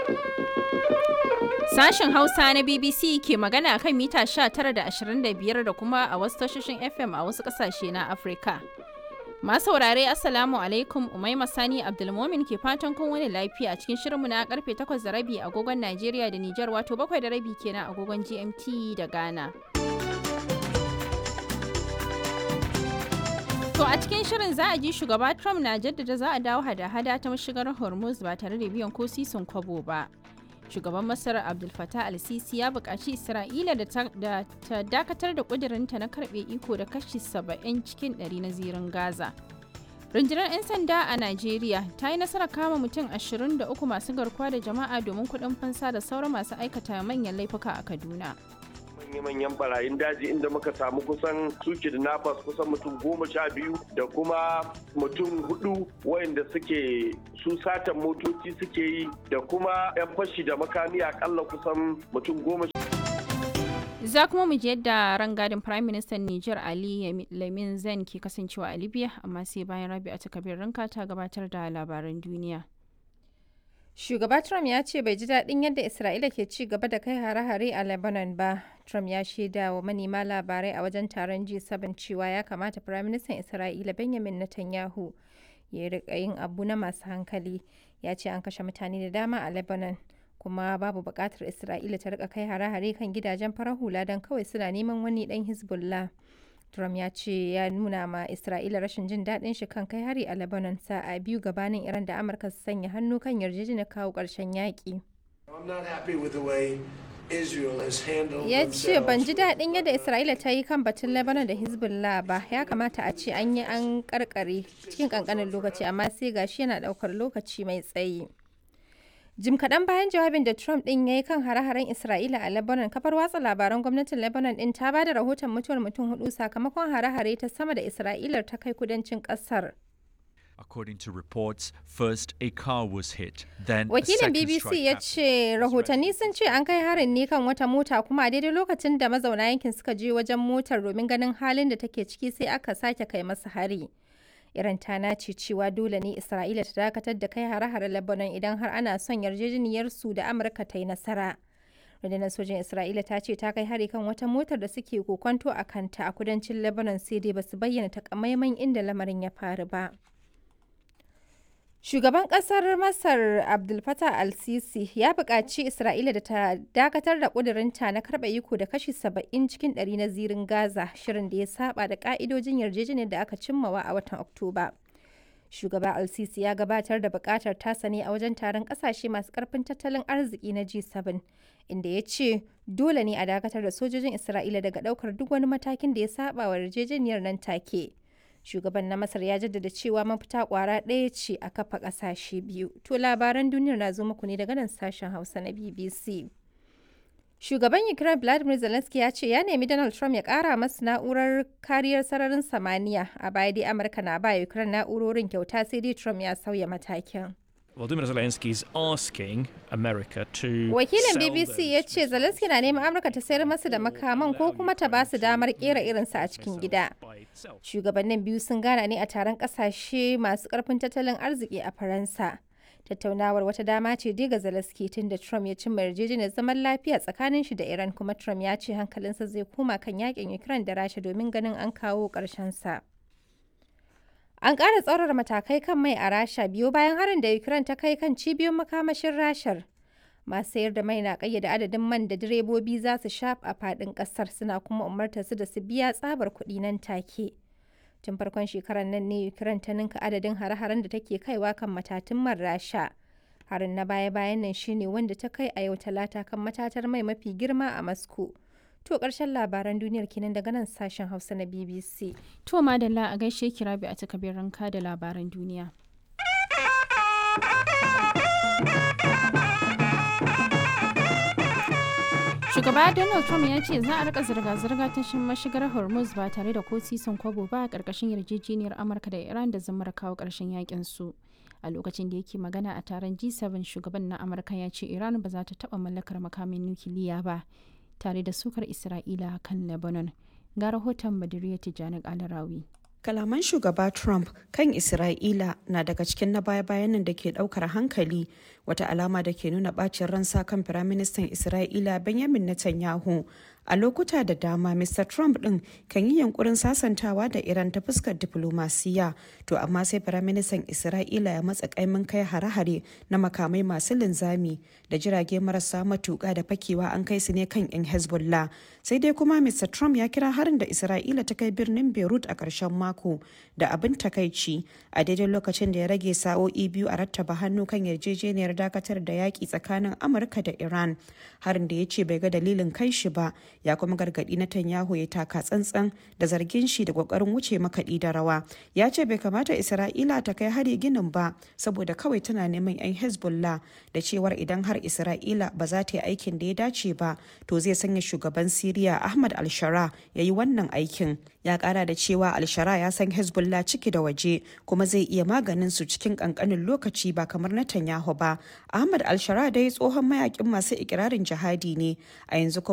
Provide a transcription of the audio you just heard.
Sashen Hausa na BBC ke magana kan mita 19 da 25 da kuma a wasu tashoshin FM a wasu ƙasashe na Afirka. Masu saurare Assalamu alaikum Umaima Sani Abdulmomin ke fatan kun wani lafiya a cikin shirinmu na karfe 8 da rabi agogon Najeriya da Nijar wato 7 da rabi kenan agogon GMT da Ghana. To a cikin shirin za a ji shugaba Trump na jaddada za a dawo hada-hada ta mashigar Hormuz ba tare da biyan ko sisin kwabo ba. Shugaban Masar Abdul Fattah al-Sisi ya buƙaci Isra'ila da ta dakatar da ƙudurinta na karɓe iko da kashi 70 cikin 100 na zirin Gaza. Rundunar 'yan sanda a Najeriya ta yi nasarar kama mutum 23 masu garkuwa da jama'a domin kuɗin fansa da sauran masu aikata manyan laifuka a Kaduna. manya-manyan barayin daji inda muka samu kusan su kidnappers kusan mutum goma sha biyu da kuma mutum hudu wayanda suke su satan motoci suke yi da kuma 'yan fashi da makami akalla kusan mutum goma za kuma mu ji yadda rangadin prime minister niger ali lamin zan ke kasancewa a libya amma sai bayan rabi a takabir ranka ta gabatar da labaran duniya Shugaba Trump ya ce bai ji daɗin yadda Isra'ila ke ci gaba da kai hare-hare a Lebanon ba. Trump ya shaida wa manema labarai a wajen taron G7 cewa ya kamata Firaministan Isra'ila Benjamin Netanyahu ya riƙa yin abu na masu hankali. Ya ce an kashe mutane da dama a Lebanon. kuma babu buƙatar Isra'ila ta rika kai hare-hare kan gidajen farar hula don kawai suna neman wani ɗan Hezbollah. Trump ya ce ya nuna ma Isra'ila rashin jin daɗin shi kan kai hari a Lebanon sa'a biyu gabanin Iran da Amurka su sanya hannu kan yarjejeniyar kawo ƙarshen yaƙi. Ya ce ban ji daɗin yadda Isra'ila ta yi kan batun Lebanon da Hezbollah ba ya kamata a ce an yi an karkare cikin ƙanƙanin lokaci amma sai gashi yana ɗaukar lokaci mai tsayi. Jim kaɗan bayan jawabin da Trump ɗin ya yi kan hare-haren Isra'ila a Lebanon, kafar watsa labaran gwamnatin Lebanon ɗin ta ba da rahoton mutuwar mutum hudu sakamakon hare-hare ta sama da Isra'ilar ta kai kudancin ƙasar. According to reports, first a car was hit, then Wakilin BBC ya ce rahotanni sun ce an kai harin ne kan wata mota kuma a daidai lokacin da mazauna yankin suka je wajen motar domin ganin halin da take ciki sai aka sake kai masa hari. Iran ta nace cewa dole ne Isra'ila ta dakatar da kai hare-hare Lebanon idan har ana son yarjejeniyar su da Amurka ta yi nasara. Rundunar sojin Isra'ila ta ce ta kai hari kan wata motar da suke kokonto a kanta a kudancin Lebanon sai dai basu bayyana takamaiman inda lamarin ya faru ba. Shugaban ƙasar Masar Abdul Fattah al-Sisi ya buƙaci Isra'ila da ta dakatar da ƙudurinta na karɓa iko da kashi 70 cikin 100 na zirin Gaza, shirin da ya saba da ƙa'idojin yarjejeniyar da aka cimmawa a watan Oktoba. Shugaba al-Sisi ya gabatar da buƙatar tasa ne a wajen taron ƙasashe masu ƙarfin tattalin arziki na G7, inda ya ce dole ne a dakatar da sojojin Isra'ila daga ɗaukar duk wani matakin da ya saba wa yarjejeniyar nan take. shugaban na masar ya jaddada cewa mafita kwara ɗaya ce a kafa ƙasashe biyu to labaran duniyar na zo muku ne daga nan sashen hausa na bbc shugaban ukraine vladimir zelensky ya ce ya nemi donald trump ya ƙara masu na'urar kariyar sararin samaniya a baya dai amurka na ba ukraine na'urorin kyauta sai dai trump ya sauya matakin Volodymyr Zelensky is asking America to Wakilin BBC ya ce Zelensky na neman Amurka ta sayar masa da makaman ko kuma ta ba su damar kera irinsa a cikin gida. Shugabannin biyu sun gana ne a taron kasashe masu karfin tattalin arziki a Faransa. Tattaunawar wata dama ce dai ga Zelensky tun da Trump ya cimma yarjejeniyar zaman lafiya tsakanin shi da Iran kuma Trump ya ce hankalinsa zai koma kan yakin Ukraine da Rasha domin ganin an kawo ƙarshen sa. An ƙara tsaurara matakai kan mai a Rasha biyo bayan harin da Ukraine ta kai kan cibiyoyin makamashin Rashar. Masu sayar da mai na ƙayyade adadin man da direbobi za su sha a faɗin ƙasar suna kuma umartar su da su biya tsabar kuɗi nan take. Tun farkon shekarar nan ne Ukraine ta ninka adadin hare-haren da take kaiwa kan matatun man Rasha. Harin na baya-bayan nan shine wanda ta kai a yau talata kan matatar mai mafi girma a Moscow. To ƙarshen labaran duniyar kenan daga nan sashen Hausa na BBC. To madalla a gaishe ki rabi a takabir ranka da labaran duniya. Shugaba Donald Trump ya ce za a rika zirga-zirga ta mashigar Hormuz ba tare da ko sisin kwabo ba a ƙarƙashin yarjejeniyar Amurka da Iran da zamar kawo ƙarshen yakin su. a lokacin da yake magana a taron G7 shugaban na Amurka ya ce Iran ba za ta taɓa mallakar makamin nukiliya ba. tare da sukar Isra'ila kan Lebanon. Ga rahoton Badiriya Tijjani Alarawi. Kalaman shugaba Trump kan Isra'ila na daga cikin na baya-bayan nan da ke daukar hankali wata alama da ke nuna bacin ransa kan firaministan isra'ila benjamin netanyahu a lokuta da dama mr trump din kan yi yankurin sasantawa da iran ta fuskar diplomasiya to amma sai firaministan isra'ila ya matsa kaimin kai hare-hare na makamai masu linzami da jirage marasa matuka da fakewa an kai su ne kan 'yan hezbollah sai dai kuma mr trump ya kira harin da isra'ila ta kai birnin beirut a ƙarshen mako da abin takaici a daidai lokacin da ya rage sa'o'i biyu a rattaba hannu kan yarjejeniyar dakatar da yaƙi tsakanin amurka da iran harin da ya ce bai ga dalilin kai shi ba ya kuma gargaɗi Netanyahu ya taka tsantsan da zargin shi da ƙoƙarin wuce makaɗi da rawa ya ce bai kamata isra'ila ta kai hari ginin ba saboda kawai tana neman 'yan hezbollah da cewar idan har isra'ila ba za ta yi aikin da ya dace ba to zai sanya shugaban siriya ahmad al-shara ya yi wannan aikin ya kara da cewa al-shara ya san hezbollah ciki da waje kuma zai iya maganin su cikin kankanin lokaci ba kamar Netanyahu ba ahmad al-shara dai tsohon mayakin masu ikirarin jihadi ne a yanzu kuma